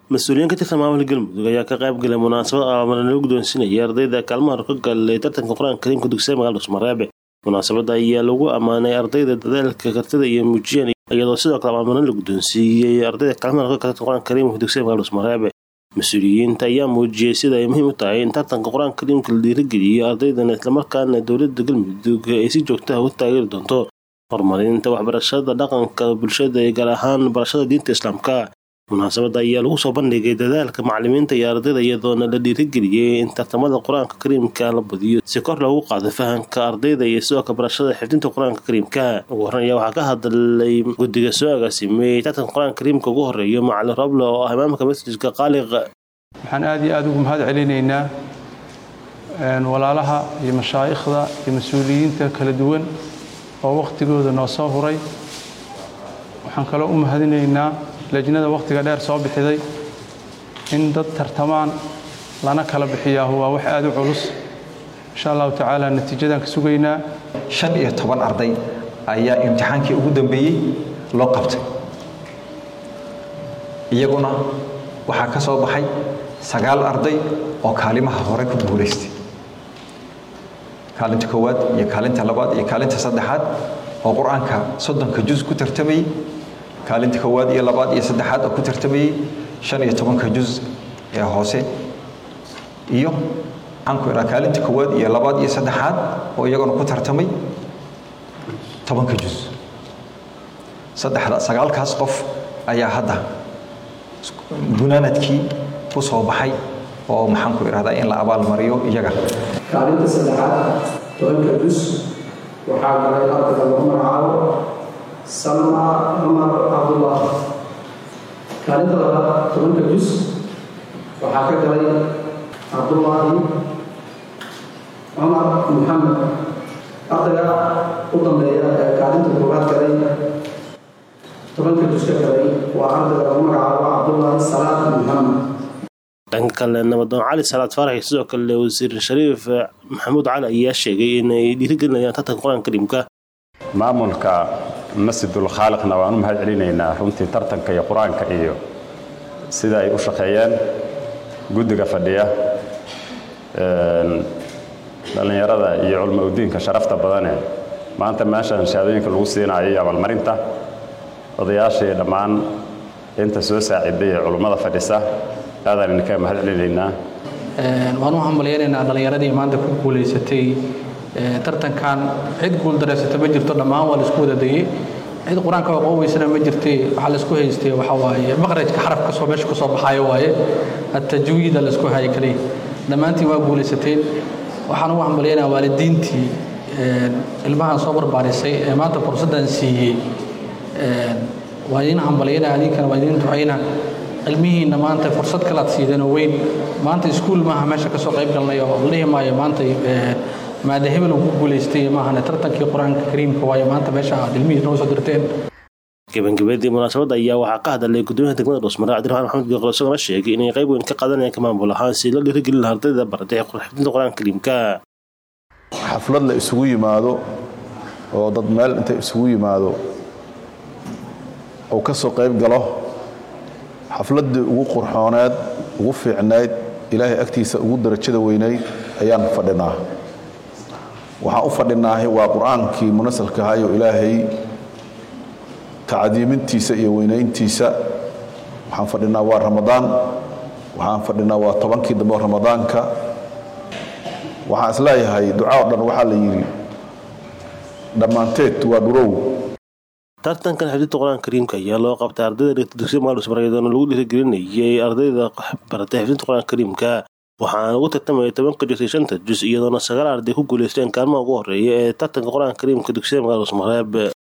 mas-uuliyiin ka tirsan maamulka galmudug ayaa ka qayb galay munaasabad abaabana lagu guddoonsiinaya ardayda kaalmaha hor ka galay tartanka qur-aanka kariimka dugsiga magaalada dhuusmareebe munaasabadda ayaa lagu ammaanay ardayda dadaalka kartida iyo muujiyeen iyadoo sidoo kale abaabana la guddoonsiiyey ardayda kaalmaha hor ka galay qur-aanka kariimka dugsiga magaalada dhuusmareebe mas-uuliyiinta ayaa muujiyey sida ay muhiim u tahay in tartanka qur-aanka kariimka la dhiirigeliyo ardaydana islamarkaana dowladda galmudug ay si joogtaha u taageeri doonto horumarinta waxbarashada dhaqanka bulshada ee gaar ahaan barashada diinta islaamka munaasabadda ayaa lagu soo bandhigay dadaalka macalimiinta iyo ardayda iyadoona la dhiirigeliyey in tartamada qur-aanka kariimka la badiyo si kor loogu qaado fahamka ardayda iyo sidoo kale barashada xifdinta qur-aanka kariimka ugu horreyn ayaa waxaa ka hadlay guddiga soo agaasimay tartanka qur-aanka kariimka ugu horreeyo macalin roble oo ah imaamka masjidka qaaliq waxaan aad iyo aada ugu mahad celinaynaa walaalaha iyo mashaa'ikhda iyo mas-uuliyiinta kala duwan oo wakhtigooda noo soo huray waxaan kaloo u mahadinaynaa lejnada wakhtiga dheer soo bixiday in dad tartamaan lana kala bixiyaahu waa wax aad u culus insha allahu tacaala natiijadaan ka sugaynaa shan iyo toban arday ayaa imtixaankii ugu dambeeyey loo qabtay iyaguna waxaa ka soo baxay sagaal arday oo kaalimaha hore ku guulaystay kaalinta koowaad iyo kaalinta labaad iyo kaalinta saddexaad oo qur-aanka soddonka juz ku tartamayey kaalinta koowaad iyo labaad iyo saddexaad oo ku tartamayey shan iyo tobanka juz ee hoose iyo maxaan ku idhaha kaalinta koowaad iyo labaad iyo saddexaad oo iyaguna ku tartamay tobanka juz saddexda sagaalkaas qof ayaa hadda gunaanadkii ku soo baxay oo maxaan ku idhahdaa in la abaalmariyo iyaga kaalinta saddexaad tobanka juz waxaa galay ardayga lagu magacaabo salma cumar cabdullah kaalinta labaad tobanka juz waxaa ka galay cabdullaahi cumar muxamed ardayga u dambeeya ee kaalinta koowaad galay tobanka juz ka galay waa ardayga lagu magacaabo cabdullaahi salaad muxamed dhanka kale nabadoon cali salaad faarax sidoo kale wasiir shariif maxamuud cali ayaa sheegay inay dhiirigelinayaan tartanka qur-aanka kariimka maamulka masjidul khaaliqna waan u mahad celinaynaa runtii tartanka iyo qur-aanka iyo sida ay u shaqeeyeen guddiga fadhiya dhallinyarada iyo culmo udiinka sharafta badane maanta meeshan shahaadooyinka lagu siinayo iyo abaalmarinta odayaashii dhammaan inta soo saaciday ee culummada fadhisa aadaan idinka mahad celinaynaa waan u hambalyaynaynaa dhallinyaradii maanta ku guulaysatay tartankan cid guuldareysata ma jirto dhammaan waa laisku wada dayey cid qur-aanka aqooweysana ma jirtay waxaa laisku haystay waxaa waaye maqrajka xaraf kasoo meesha kasoo baxaayo waaye atajwiida laisku hayay kaliya dhammaantiin waa guulaysateen waxaan ugu hambalyaynaa waalidiintii ilmahan soo barbaarisay ee maanta fursaddan siiyey waa idiin hambalyaynaa adinkana waa idiin ducaynaa cilmihiinna maanta fursad kalaad siideenoo weyn maanta iskuul maaha meesha kasoo qayb galnay oo la dhihi maayo maanta maada hebel uu ku guulaystay maahane tartankii qur-aanka kariimka waayo maanta meesha aad ilmihii noo soo dirteen gabagabadii munaasabadda ayaa waxaa ka hadalay gudoomiyaha degmada dhuusmare cabdiraxmaan maxamed geeqlo isagona sheegay inay qayb weyn ka qaadanayaan ka maamul ahaan si la dhiirigelin laha ardayda baratay xifdinta qur-aanka kariimka xaflad la isugu yimaado oo dad meel inta isugu yimaado uu ka soo qayb galo xafladdii ugu qurxooneed ugu fiicnayd ilaahay agtiisa ugu darajada weynayd ayaan fadhinaa waxaan u fadhinaahay waa qur-aankii munasalka ahayo ilaahay tacdiimintiisa iyo weynayntiisa waxaan fadhinaa waa ramadaan waxaan fadhinaa waa tobankii dambe oo ramadaanka waxaan isleeyahay duca o dhan waxaa la yidhi dhammaanteed waa dhurow tartankan xifdinta qur-aanka kariimka ayaa loo qabtay ardayda dhigta dugsiga magaalada dhuusmare iyadoona lagu dhiirigelinayay ardayda baratay xifdinta qur-aanka kariimka waxaana ugu tartamayay tobanka juz iyo shanta juz iyadoona sagaal arday ku guulaysteen kaalmaha ugu horreeya ee tartanka qur-aanka kariimka dugsiga magaalada dhuusmareeb